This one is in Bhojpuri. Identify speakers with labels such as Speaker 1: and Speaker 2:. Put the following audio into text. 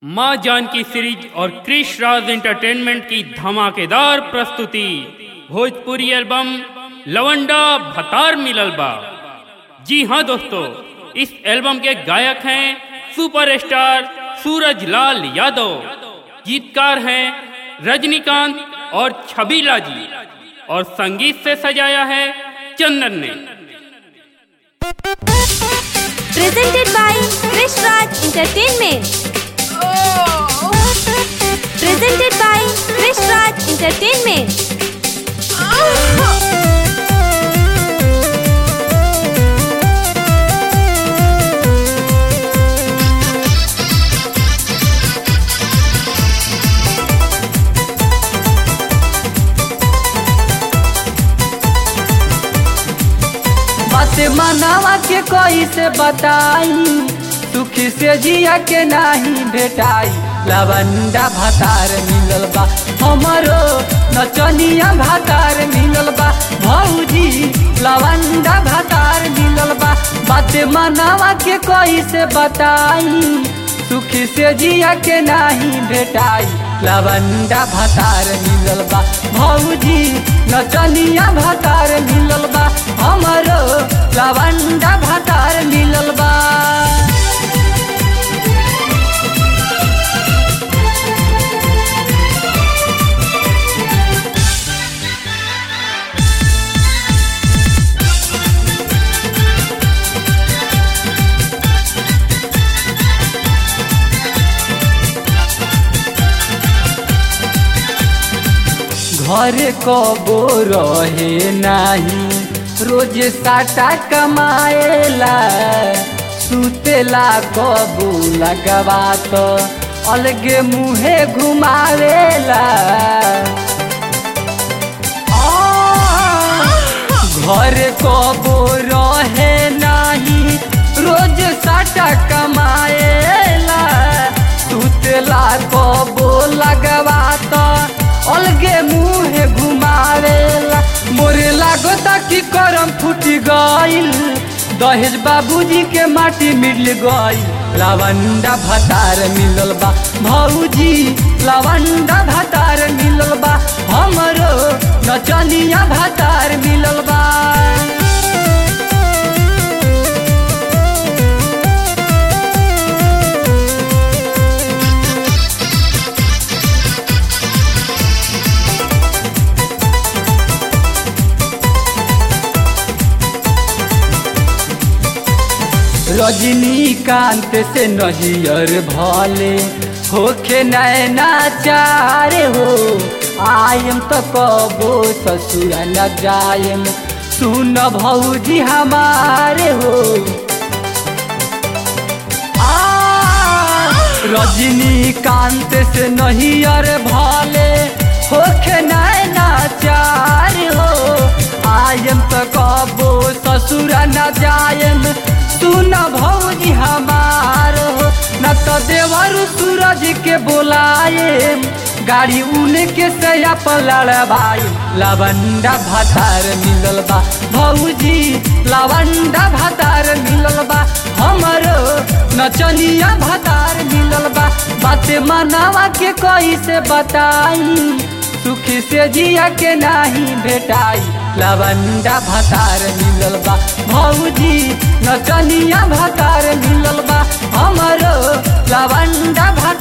Speaker 1: माँ जानकी सीरीज और क्रिश राज एंटरटेनमेंट की धमाकेदार प्रस्तुति भोजपुरी एल्बम लवंडा भतार मिलल बा जी हाँ दोस्तों इस एल्बम के गायक हैं सुपरस्टार सूरज लाल यादव गीतकार हैं रजनीकांत और छबीला जी और संगीत से सजाया है चंदन ने
Speaker 2: presented by Krish Raj Entertainment. Presented by Krish Raj Entertainment.
Speaker 3: बात मनावा के कोई से बताई सुखी से जिया के नहीं भेटाई लवंडा भातार मिलल बा हमरो नचनिया भातार मिलल बा भौजी लवंडा भातार मिलल बा बात मनावा के कोई से बताई सुखी से जिया के नहीं भेटाई लवंडा भातार मिलल बा भौजी नचनिया भातार मिलल बा हमरो लवंडा भातार मिलल बा घर कबो रहे नाही रोज साटा कमाएला सुतेला कबो लगवा तो अलगे मुहे घुमावेला घर कबो रहे नाही रोज साटा कमाएला सुतेला कबो लगवा तो अलगे मुहे घुमावेला मोरे लागता कि करम फूटी गइल दहेज बाबूजी के माटी मिल गइल लवंडा भतार मिलल बा भौजी लवंडा भतार मिलल बा हमरो नचनिया भतार मिलल बा रजनीकांत से नहियर भले होखे नैना चारे हो आयम तो कबो ससुर न जायम सुन भौजी हमारे हो आ, रजनीकांत से नहियर भले होखे नैना चार हो आयम तो कबो ससुर न जायम सुन भौजी हमार हो न तो देवर सूरज के बोलाए गाड़ी उनके सया पर लड़बाई लवंडा भातार मिलल बा भौजी लवंडा भातार मिलल बा हमरो नचनिया भातार मिलल बा बाते मनावा के कोई से बताई सुखी से जिया के नहीं भेटाई लवंडा भातार मिलल बा भौजी नचनिया भातार मिलल बा हमरो लवंडा भातार